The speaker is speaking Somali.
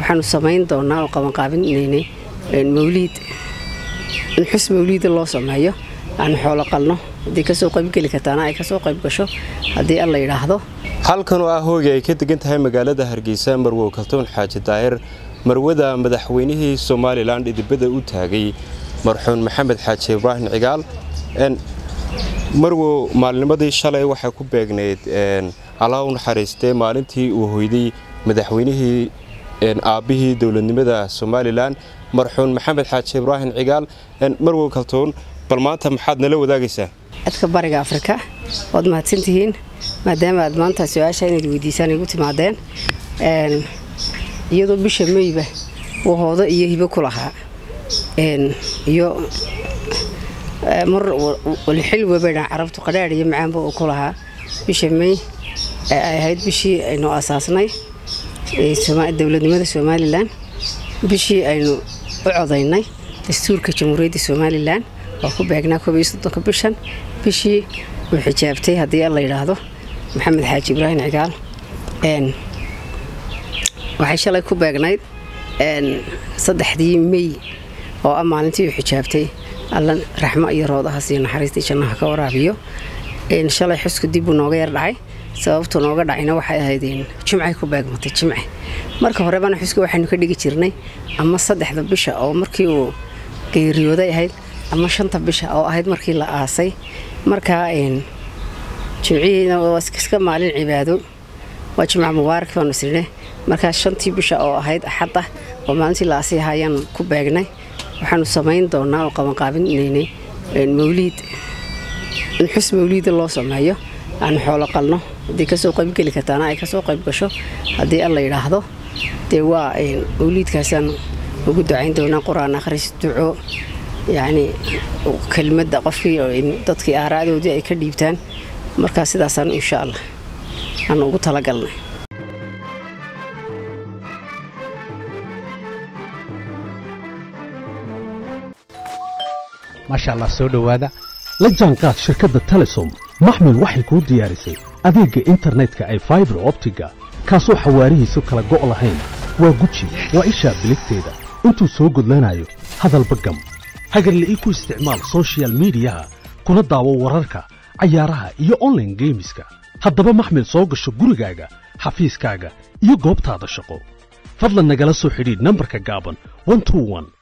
waxaanu samayn doonaa oo qabanqaabinaynay mawliid in xus mawliida loo sameeyo aanu xoolo qalno haddii kasoo qaybgeli kartaana ay kasoo qayb gasho haddii alla yidhaahdo halkan oo ah hoogi ay ka degan tahay magaalada hargeysa marwow kaltoon xaaji daahir marwada madaxweynihii somalilan dhidibada u taagay marxuun maxamed xaaji ibraahim cigaal marwow maalnimadii shalay waxay ku beegnayd allaa u naxariistee maalintii uu hoyday madaxweynihii aabbihii dowladnimada somalilan marxuun maxamed xaaji ibraahim cigaal marwow kaltoon bal maanta maxaad nala wadaagaysaa codka bariga afrika waad mahadsantihiin maadaama aad maanta su-aasha inaad weydiisaan igu timaadeen iyadoo bisha meyba uu hoodo iyo hibo ku lahaa iyo mar xil webadhan carabtu qadhaadh iyo macaanba uu ku lahaa bisha mey ee ay ahayd bishii aynu asaasnay dowladnimada somalilan bishii aynu u codaynay dastuurka jamhuuriyadda somalilan waa ku beegnaa koobiyo soddonka bishan bishii uu xijaabtay haddii alla yidhaahdo maxamed xaaji ibraahim cigaal waxay shalay ku beegnayd saddexdii mey oo ah maalintii uu xijaabtay alla raxmo iyo roodahaas iyo naxariistii jannaha ka waraabiyo shalay xusku dib buu nooga yar dhacay sababtu nooga dhacayna waxay ahayd jimcay ku beegmatay jimce marka horebana xuska waxaynu ka dhigi jirnay ama saddexda bisha oo markii uu geeriyooday ahayd ama shanta bisha oo ahayd markii la aasay markaa jimcihiina waa iska maalin cibaado waa jimca mubaarak baanu isnine markaa shantii bisha oo ahayd axadda oo maalintii la aasay ahayaan ku beegnay waxaanu samayn doonaa oo qabanqaabinaynay mawliid in xus mawliida loo sameeyo aanu xoolo qalno haddii kasoo qaybgeli kartaana ay kasoo qayb gasho haddii alla yidhaahdo dee waa mawliidkaasaan ugu ducayn doonaa qur-aan akhris duco yacni kelmadda qofkii dadkii aaraadoodii ay ka dhiibtaan markaa sidaasaan insha allah aanu ugu talagalnay maasha allah soo dhowaada la jaanqaad shirkadda telesom maxmil waxay kuu diyaarisay adeegga internetka ay faibar optiga kaasoo xawaarihiisu kala go' lahayn waa guji waa ishaa biligteeda intuu soo gudlanayo hadalba gam hagarle ii ku isticmaal sochial midiyaha kuna daawo wararka cayaaraha iyo onlaine geemiska haddaba maxmil soo gasho gurigaaga xafiiskaaga iyo goobtaada shaqo fadlan nagala soo xidhiidh nambarka gaaban